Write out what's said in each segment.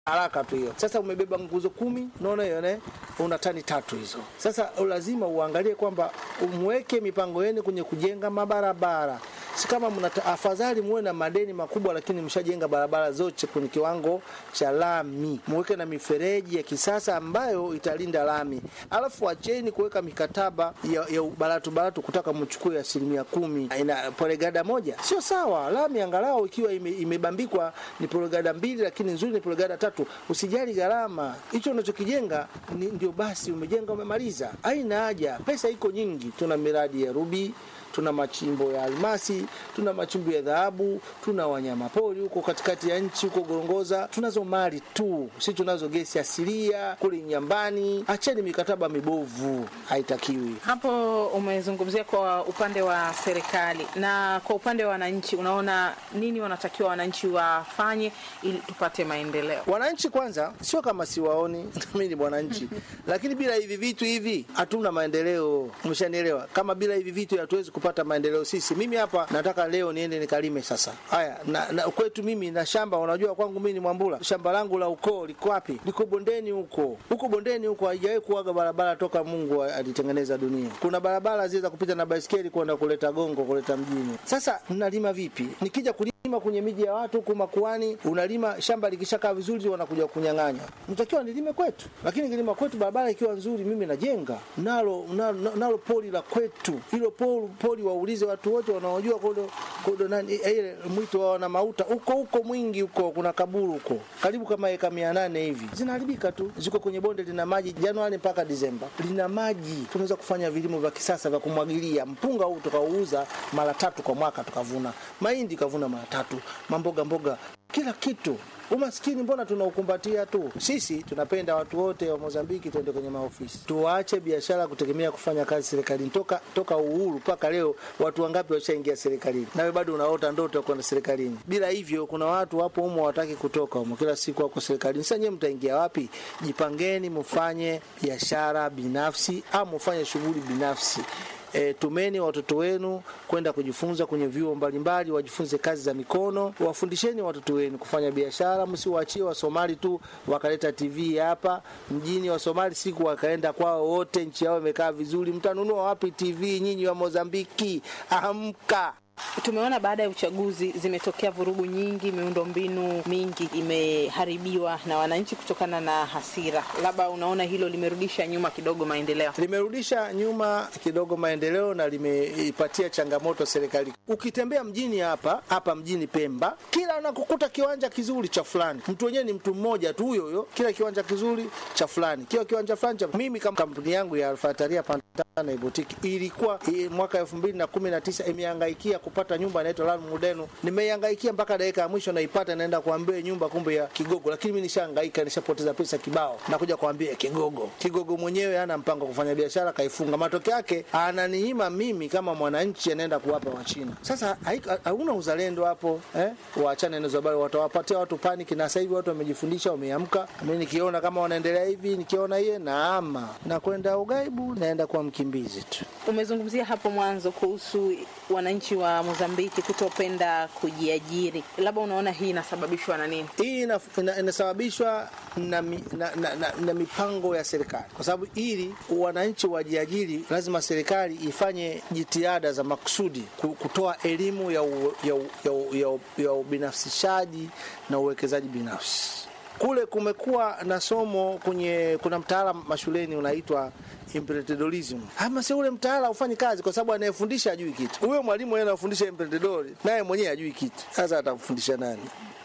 haraka tu hiyo. Sasa umebeba nguzo kumi, unaona hiyo ne, una tani tatu hizo. Sasa lazima uangalie kwamba umweke mipango yenu kwenye kujenga mabarabara si kama mna afadhali muwe na madeni makubwa, lakini mshajenga barabara zote kwenye kiwango cha lami, muweke na mifereji ya kisasa ambayo italinda lami, alafu acheni kuweka mikataba ya, ya baratu baratu kutaka mchukue asilimia kumi ina polegada moja, sio sawa. Lami angalau ikiwa ime, imebambikwa ni polegada mbili, lakini nzuri ni polegada tatu. Usijali gharama, hicho unachokijenga ndio basi umejenga, umemaliza. Haina haja, pesa iko nyingi. Tuna miradi ya rubi tuna machimbo ya almasi, tuna machimbo ya dhahabu, tuna wanyama pori huko katikati ya nchi huko Gorongoza. Tunazo mali tu, si tunazo gesi asilia kule nyambani. Acheni mikataba mibovu, haitakiwi. Hapo umezungumzia kwa upande wa serikali na kwa upande wa wananchi, unaona nini wanatakiwa wananchi wafanye ili tupate maendeleo? Wananchi kwanza, sio kama siwaoni mimi ni mwananchi lakini bila hivi vitu hivi hatuna maendeleo. Umeshanielewa? Kama bila hivi vitu hatuwezi kupata maendeleo sisi. Mimi hapa nataka leo niende nikalime sasa. Haya, na, na kwetu mimi na shamba, unajua kwangu mimi ni Mwambula. Shamba langu la ukoo liko wapi? Liko bondeni huko. Huko bondeni huko haijawahi kuaga barabara toka Mungu alitengeneza dunia. Kuna barabara zile za kupita na baisikeli kwenda kuleta gongo kuleta mjini. Sasa mnalima vipi? Nikija kulima kwenye miji ya watu huko makuani, unalima shamba likishakaa vizuri wanakuja kunyang'anya. Mtakiwa nilime kwetu. Lakini kilima kwetu barabara ikiwa nzuri mimi najenga. Nalo nalo, nalo poli la kwetu. Hilo poli poli waulize watu wote wanaojua kodo kodo nani ile mwito wa wana mauta huko huko mwingi huko kuna kaburu huko karibu kama eka 800 hivi zinaharibika tu ziko kwenye bonde lina maji Januari mpaka Disemba lina maji tunaweza kufanya vilimo vya kisasa vya kumwagilia mpunga huu tukauza mara tatu kwa mwaka tukavuna mahindi kavuna mara tatu mamboga mboga kila kitu Umaskini mbona tunaukumbatia tu? Sisi tunapenda watu wote wa Mozambiki tuende kwenye maofisi, tuache biashara kutegemea kufanya kazi serikalini. Toka toka uhuru mpaka leo, watu wangapi washaingia serikalini? Nawe bado unaota ndoto ya kwenda serikalini. Bila hivyo, kuna watu wapo humo wataki kutoka humo, kila siku wako serikalini. Sasa nyewe mtaingia wapi? Jipangeni, mfanye biashara binafsi au mfanye shughuli binafsi. E, tumeni watoto wenu kwenda kujifunza kwenye vyuo mbalimbali, wajifunze kazi za mikono. Wafundisheni watoto wenu kufanya biashara, msiwaachie Wasomali tu wakaleta TV hapa mjini. Wasomali siku wakaenda kwao wote, nchi yao imekaa vizuri. Mtanunua wapi TV nyinyi wa Mozambiki? Amka! Tumeona baada ya uchaguzi zimetokea vurugu nyingi, miundombinu mingi imeharibiwa na wananchi kutokana na hasira. Labda unaona hilo limerudisha nyuma kidogo maendeleo? Limerudisha nyuma kidogo maendeleo na limeipatia changamoto serikali. Ukitembea mjini hapa hapa mjini Pemba, kila unakukuta kiwanja kizuri cha fulani, mtu wenyewe ni mtu mmoja tu huyo huyo, kila kiwanja kizuri cha fulani, kila kiwanja fulani cha mimi. Kama kampuni yangu ya Alfataria Pantana Ibotiki ilikuwa i, mwaka elfu mbili na kumi na tisa imehangaikia kupata nyumba inaitwa Lan Mudenu. Nimeihangaikia mpaka dakika ya mwisho naipata, naenda kuambia nyumba kumbe ya Kigogo, lakini mimi nishahangaika, nishapoteza pesa kibao, nakuja kuambia Kigogo. Kigogo mwenyewe hana mpango kufanya biashara, kaifunga. Matokeo yake ananinyima mimi kama mwananchi, anaenda kuwapa Wachina. Sasa hauna uzalendo hapo eh? Waachane na habari, watawapatia watu paniki, na sasa hivi watu wamejifundisha, wameamka. Mimi nikiona kama wanaendelea hivi, nikiona yeye naama na kwenda ugaibu, naenda kuwa mkimbizi tu. Umezungumzia hapo mwanzo kuhusu wananchi wa Mozambiki kutopenda kujiajiri, labda unaona hii inasababishwa na nini? Hii inasababishwa na, na, na, na, na mipango ya serikali, kwa sababu ili wananchi wajiajiri, lazima serikali ifanye jitihada za makusudi kutoa elimu ya, u, ya, u, ya, u, ya, u, ya ubinafsishaji na uwekezaji binafsi. Kule kumekuwa na somo kwenye, kuna mtaala mashuleni unaitwa emprendeurism. Ama si ule mtaala ufanyi kazi kwa sababu anayefundisha hajui kitu. Huyo mwalimu yeye anafundisha emprendedor, naye mwenyewe hajui kitu. Sasa atamfundisha nani?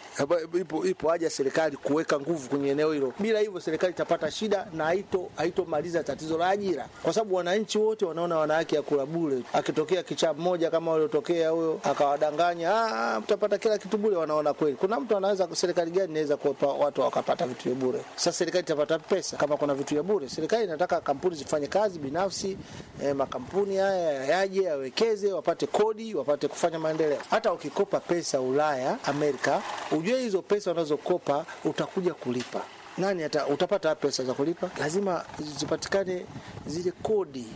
Ipo, ipo haja serikali kuweka nguvu kwenye eneo hilo. Bila hivyo serikali itapata shida na haito haitomaliza tatizo la ajira, kwa sababu wananchi wote wanaona wana haki ya kula bure. Akitokea kichaa mmoja kama waliotokea huyo akawadanganya, ah, mtapata kila kitu bure, wanaona kweli. Kuna mtu anaweza, serikali gani inaweza kuwapa watu wakapata vitu vya bure? Sasa serikali itapata pesa kama kuna vitu vya bure? Serikali inataka kampuni zifanye kazi binafsi, eh, makampuni haya yaje yawekeze, wapate kodi, wapate kufanya maendeleo. Hata ukikopa pesa Ulaya, Amerika ujue hizo pesa unazokopa utakuja kulipa. Nani ata, utapata pesa za kulipa? Lazima zipatikane zile kodi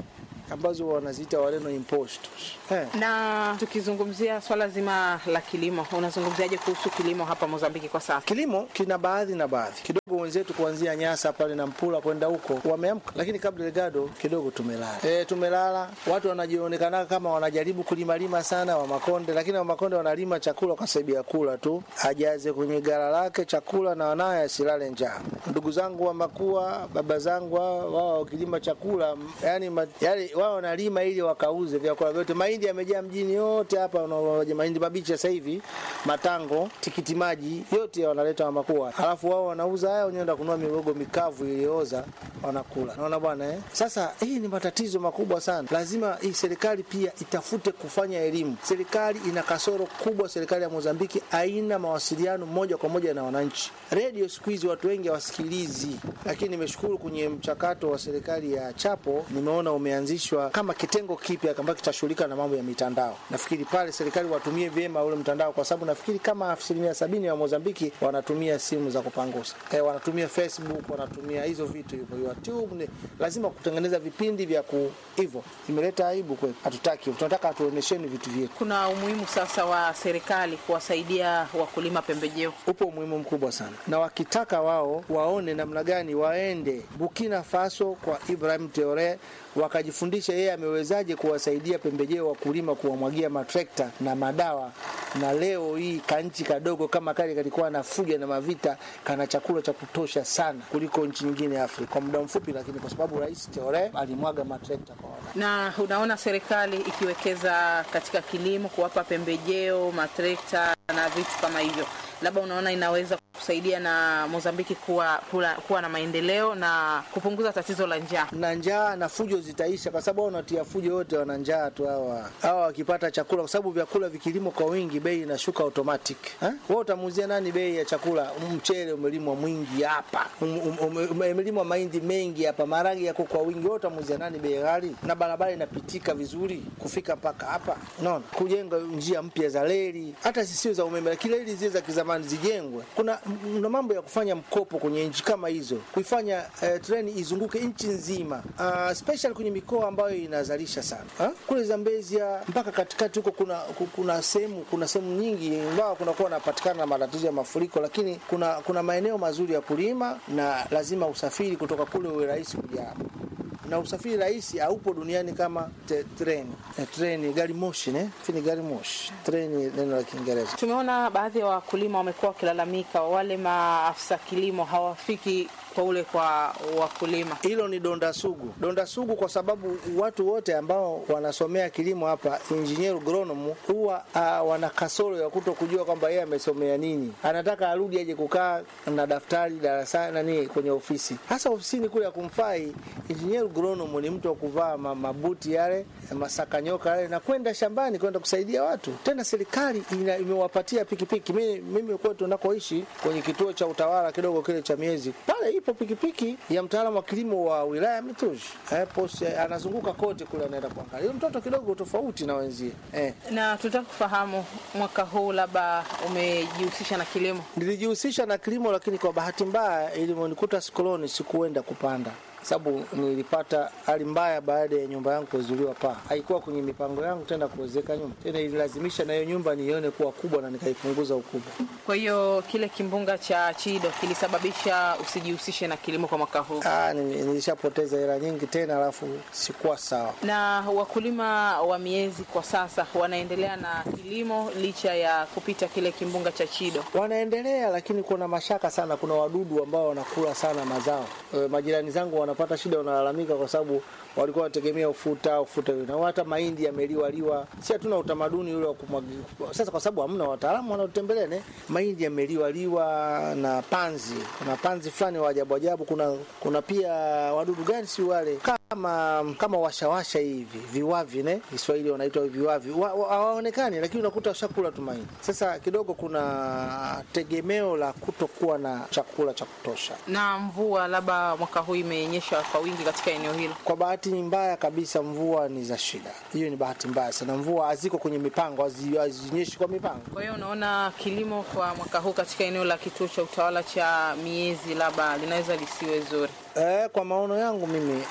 ambazo wanaziita Wareno impostos eh. Na tukizungumzia swala zima la kilimo, unazungumziaje kuhusu kilimo hapa Mozambiki kwa sasa? Kilimo kina baadhi na baadhi kidogo, wenzetu kuanzia Nyasa pale na Mpula kwenda huko wameamka, lakini Cabo Delgado kidogo tumelala. E, tumelala. Watu wanajionekana kama wanajaribu kulimalima sana wa Makonde, lakini wa Makonde wanalima chakula kwa sababu ya kula tu, ajaze kwenye gara lake chakula na wanaye asilale njaa. Ndugu zangu wa Makua, baba zangu wao wao wakilima chakula yani, ma, yani wao wanalima ili wakauze vyakula vyote. Mahindi yamejaa mjini yote hapa, unaona mahindi mabichi sasa hivi, matango, tikiti maji yote wanaleta wa Makua, alafu wao wanauza haya, wenyewe kununua mihogo mikavu iliyooza wanakula. Naona bwana eh? Sasa hii ni matatizo makubwa sana. Lazima hii serikali pia itafute kufanya elimu. Serikali ina kasoro kubwa. Serikali ya Mozambiki haina mawasiliano moja kwa moja na wananchi. Redio siku hizi watu wengi hawasikilizi, lakini nimeshukuru kwenye mchakato wa serikali ya Chapo, nimeona umeanzishwa kama kitengo kipya ambacho kitashughulika na mambo ya mitandao. Nafikiri pale serikali watumie vyema ule mtandao, kwa sababu nafikiri kama asilimia sabini ya Mozambiki wanatumia simu za kupangusa eh, wanatumia Facebook, wanatumia hizo vitu hivyo YouTube. Ni lazima kutengeneza vipindi vya ku hivyo, imeleta aibu kwetu, hatutaki. Tunataka atuonesheni vitu vyetu. Kuna umuhimu sasa wa serikali kuwasaidia wakulima pembejeo. Upo umuhimu mkubwa sana, na wakitaka wao waone namna gani waende Burkina Faso kwa Ibrahim Traore wakajifundisha yeye amewezaje kuwasaidia pembejeo wakulima, kuwamwagia matrekta na madawa. Na leo hii kanchi kadogo kama kale kalikuwa na fuja na mavita, kana chakula cha kutosha sana kuliko nchi nyingine ya Afrika kwa muda mfupi, lakini kwa sababu Rais Traore alimwaga matrekta kwa wana. Na unaona serikali ikiwekeza katika kilimo, kuwapa pembejeo, matrekta na vitu kama hivyo, labda unaona inaweza kusaidia na Mozambiki kuwa, kuwa, kuwa na maendeleo na kupunguza tatizo la njaa. Na njaa na fujo zitaisha, kwa sababu wanatia fujo wote, wana njaa tu hawa hawa, wakipata chakula, kwa sababu vyakula vikilimwa kwa wingi, bei inashuka automatic. Wewe utamuuzia nani bei ya chakula? Mchele umelimwa mwingi hapa, umelimwa mahindi mengi hapa, maharage yako kwa wingi, wewe utamuuzia nani bei ghali? Na barabara inapitika vizuri kufika mpaka hapa, unaona, kujenga njia mpya za reli, hata sisio za umeme, lakini reli zile za kizamani zijengwe. Kuna na mambo ya kufanya mkopo kwenye nchi kama hizo, kuifanya uh, treni izunguke nchi nzima, uh, special kwenye mikoa ambayo inazalisha sana ha? Kule Zambezia mpaka katikati huko kuna kuna sehemu kuna sehemu nyingi ingawa kunakuwa napatikana na matatizo ya mafuriko, lakini kuna kuna maeneo mazuri ya kulima, na lazima usafiri kutoka kule uwe rahisi kuja hapa na usafiri rahisi haupo duniani kama te, treni e, treni gari moshi ne fini gari moshi treni neno la Kiingereza. Tumeona baadhi ya wakulima wamekuwa wakilalamika, wale maafisa kilimo hawafiki kwa ule kwa wakulima. Hilo ni donda sugu, donda sugu, kwa sababu watu wote ambao wanasomea kilimo hapa, engineer agronom, huwa uh, wana kasoro ya kuto kujua kwamba yeye amesomea nini. Anataka arudi aje kukaa na daftari darasani nani kwenye ofisi, hasa ofisini kule ya kumfai. Engineer agronom ni mtu wa kuvaa mabuti yale masakanyoka yale na kwenda shambani kwenda kusaidia watu. Tena serikali imewapatia pikipiki. Mimi mimi kwetu nakoishi kwenye kituo cha utawala kidogo kile cha miezi pale ipo pikipiki ya mtaalamu wa kilimo wa wilaya Mitushi eh, post, eh, anazunguka kote kule anaenda kuangalia. Yule mtoto kidogo tofauti na wenzie eh. Na tutaka kufahamu mwaka huu labda umejihusisha na kilimo? Nilijihusisha na kilimo, lakini kwa bahati mbaya ilimonikuta sikoloni sikuenda kupanda sababu nilipata hali mbaya baada ya nyumba yangu kuzuliwa paa. Haikuwa kwenye mipango yangu tena kuwezeka nyumba tena, ililazimisha na hiyo nyumba niione kuwa kubwa na nikaipunguza ukubwa. Kwa hiyo kile kimbunga cha Chido kilisababisha usijihusishe na kilimo kwa mwaka huu? Ah, nilishapoteza hela nyingi tena, alafu sikuwa sawa. Na wakulima wa miezi kwa sasa wanaendelea na kilimo licha ya kupita kile kimbunga cha Chido? Wanaendelea, lakini kuna mashaka sana. Kuna wadudu ambao wanakula sana mazao. E, majirani zangu wanapata shida, wanalalamika kwa sababu walikuwa wanategemea ufuta ufuta na hata mahindi yameliwaliwa. Si hatuna utamaduni ule wa kumwagia sasa, kwa sababu hamna wataalamu wanaotembelea ne, mahindi yameliwaliwa na panzi. Kuna panzi fulani wa ajabu ajabu. Kuna kuna pia wadudu gani, si wale kama kama washawasha hivi viwavi, ne Kiswahili wanaitwa viwavi, hawaonekani wa, lakini unakuta shakula tu mahindi. Sasa kidogo kuna tegemeo la kutokuwa na chakula cha kutosha, na mvua labda mwaka huu imenyesha kwa wingi katika eneo hilo. Kwa bahati mbaya kabisa, mvua ni za shida. Hiyo ni bahati mbaya sana. Mvua haziko kwenye mipango, hazinyeshi kwa mipango. Kwa hiyo unaona kilimo kwa mwaka huu katika eneo la kituo cha utawala cha Miezi labda linaweza lisiwe zuri. E, kwa maono yangu mimi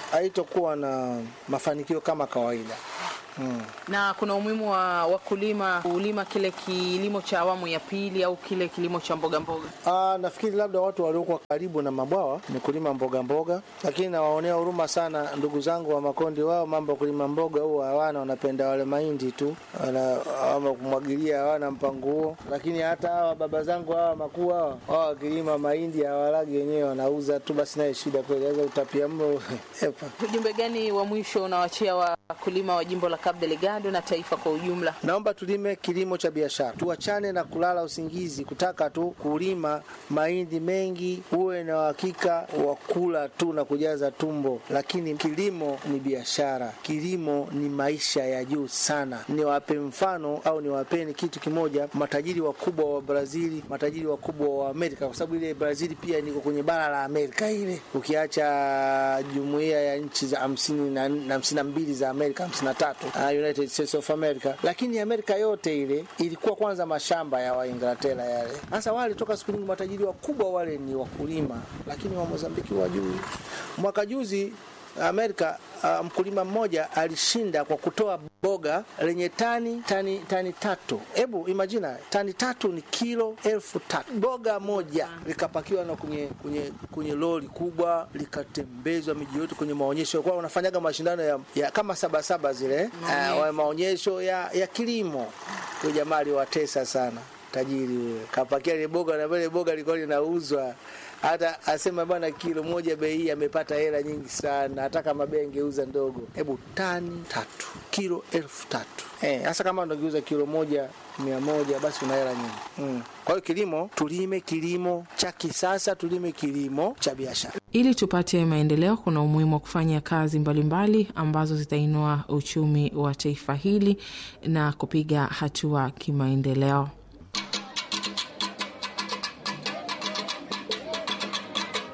haitokuwa na mafanikio kama kawaida. Hmm. Na kuna umuhimu wa wakulima kulima kile kilimo cha awamu ya pili au kile kilimo cha mboga mboga. Ah, nafikiri labda watu waliokuwa karibu na mabwawa ni kulima mboga mboga, lakini nawaonea huruma sana ndugu zangu wa Makonde. Wao mambo ya kulima mboga huo hawana, wanapenda wale mahindi tu, wana ama kumwagilia, hawana mpango huo. Lakini hata hawa baba zangu hawa makuu hawa wao wakilima mahindi hawalagi wenyewe, wanauza tu, basi naye shida kweli, sasa utapia mlo epa. Ujumbe gani wa mwisho unawachia wakulima wa jimbo la Cabo Delgado na taifa kwa ujumla? Naomba tulime kilimo cha biashara, tuachane na kulala usingizi, kutaka tu kulima mahindi mengi, uwe na uhakika wa kula tu na kujaza tumbo. Lakini kilimo ni biashara, kilimo ni maisha ya juu sana. Niwape mfano au niwapeni kitu kimoja, matajiri wakubwa wa Brazili, matajiri wakubwa wa Amerika, kwa sababu ile Brazili pia niko kwenye bara la Amerika ile, ukiacha jumuiya ya nchi za hamsini na hamsini na mbili za Amerika, hamsini na tatu United States of America, lakini Amerika yote ile ilikuwa kwanza mashamba ya Wainglatera yale. Sasa wale toka siku nyingi matajiri wakubwa wale ni wakulima, lakini wa Mozambiki wajui. Mwaka juzi Amerika uh, mkulima mmoja alishinda kwa kutoa boga lenye tani tani tani tatu. Hebu imagina tani tatu ni kilo elfu tatu. Boga moja likapakiwa na kwenye kwenye kwenye lori kubwa likatembezwa miji yote kwenye maonyesho, kwa unafanyaga mashindano ya, ya kama saba saba zile uh, maonyesho ya, ya kilimo. Huyo jamaa aliwatesa sana tajiri huyo, kapakia ile boga na ile boga lilikuwa linauzwa hata asema bwana, kilo moja bei hii amepata hela nyingi sana, hata kama bei angeuza ndogo. Hebu tani tatu, kilo elfu tatu eh, hasa kama unageuza kilo moja mia moja basi una hela nyingi mm. Kwa hiyo kilimo, tulime kilimo cha kisasa, tulime kilimo cha biashara. Ili tupate maendeleo, kuna umuhimu wa kufanya kazi mbalimbali mbali ambazo zitainua uchumi wa taifa hili na kupiga hatua kimaendeleo.